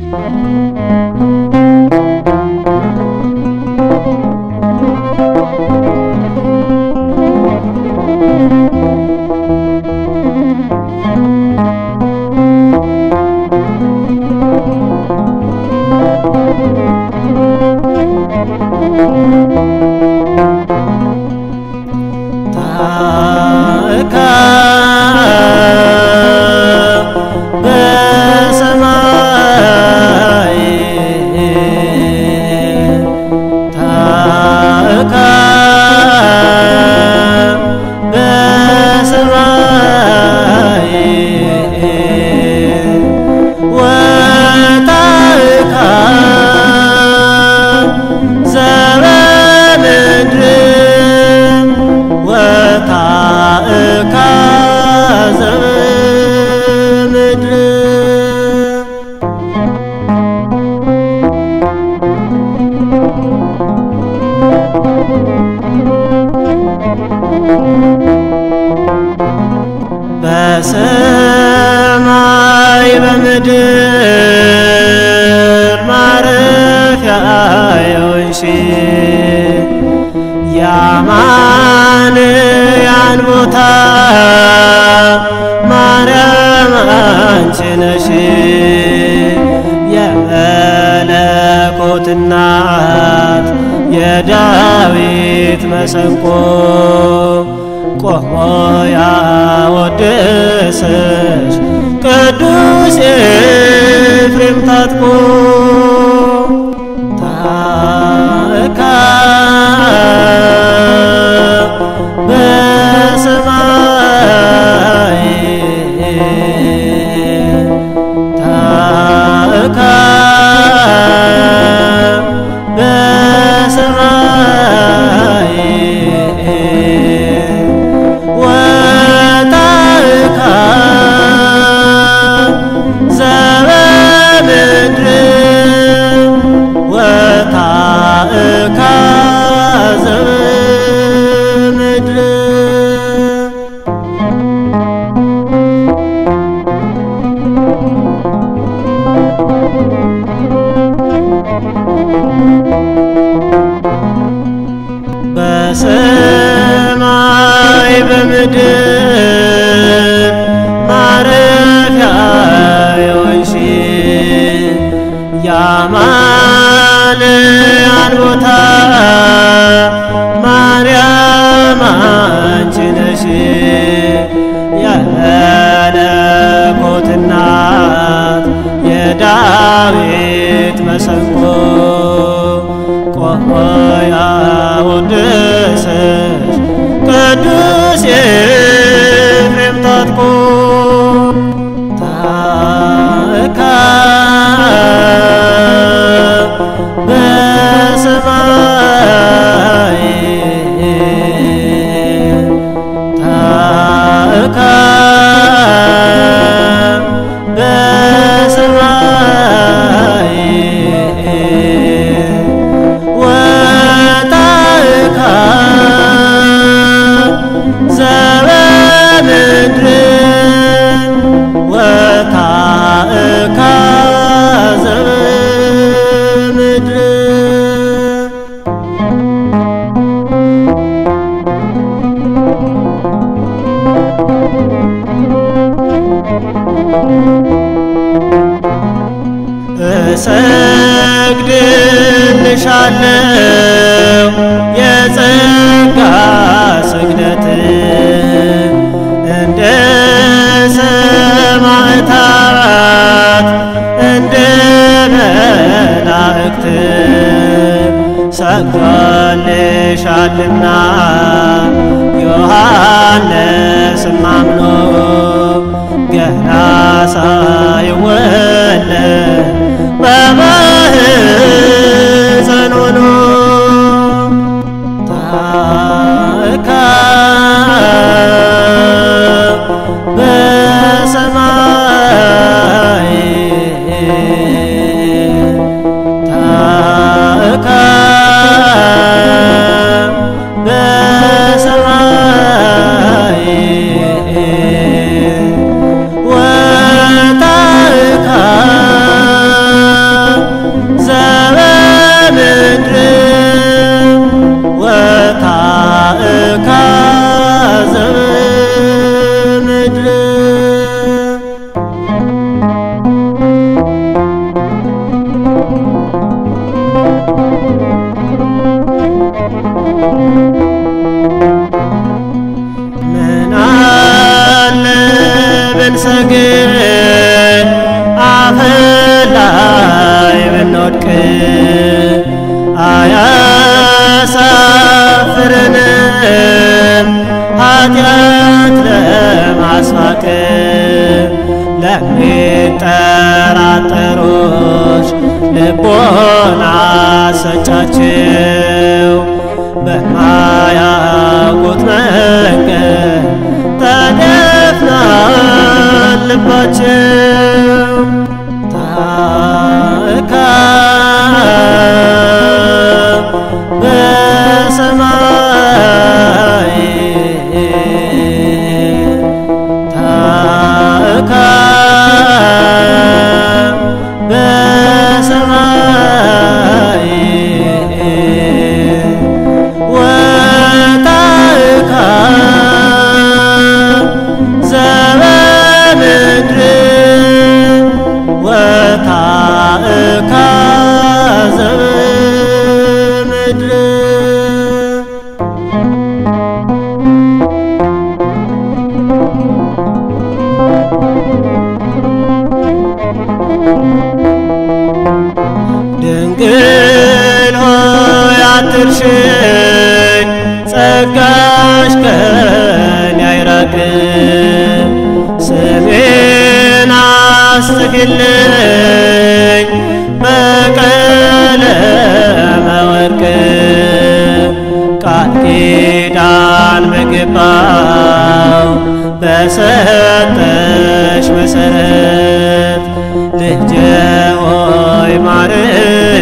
ታእካ በሰማይ ታእካ በሰማይ ወታእካ ዘበምድር ወታእካ ዘበምድር በሰማይ በምድር ማረፊያ የሆንሽ ያማንያን ቦታ ማርያም አንቺ ነሽ የመለኮት እናት የዳዊት መሰንቆ ቆሞ ያወድስሽ ቅዱስ ኤፍሬም ታጥቆ ታእካ በሰማይ ታእካ በሰማይ ወታእካ ዘበምድር ወታእካ ዘበምድር በሰማይ በምድር ማረፊያ የሆንሽ ያማንያን ቦታ ማርያም አንቺ ነሽ የመለኮት እናት የዳዊት መሰንቆ ቆሞ ያወድስሽ ቅዱስ ኤፍሬም ታጥቆ ታእካ በሰማይ ታእካ በሰማይ ወታእካ ዘበምድር ወታእካ ዘበምድር እሰግድልሻለሁ የጸጋ ስግደት እንደ ሰማዕታት እንደ መላእክት ሰግዶልሻልና ዮሐንስም አምኖ ገና ሳይወለድ በማኅፀን ሆኖ አሰጫቸው በማያውቁት መንገድ ተደፍኗል ልባቸው ታእካ በሰማይ ታእካ በሰማይ ወታእካ ዘበምድር ወታእካ ዘበምድር ድንግል ሆይ አትርሽኝ፣ ጸጋሽ ከኔ አይራቅም። ስሜን አስጽፊልኝ በቀለመ ወርቅ ቃል ኪዳን በገባው በሰጠሽ መሰረት ልጄ ሆይ ማርኝ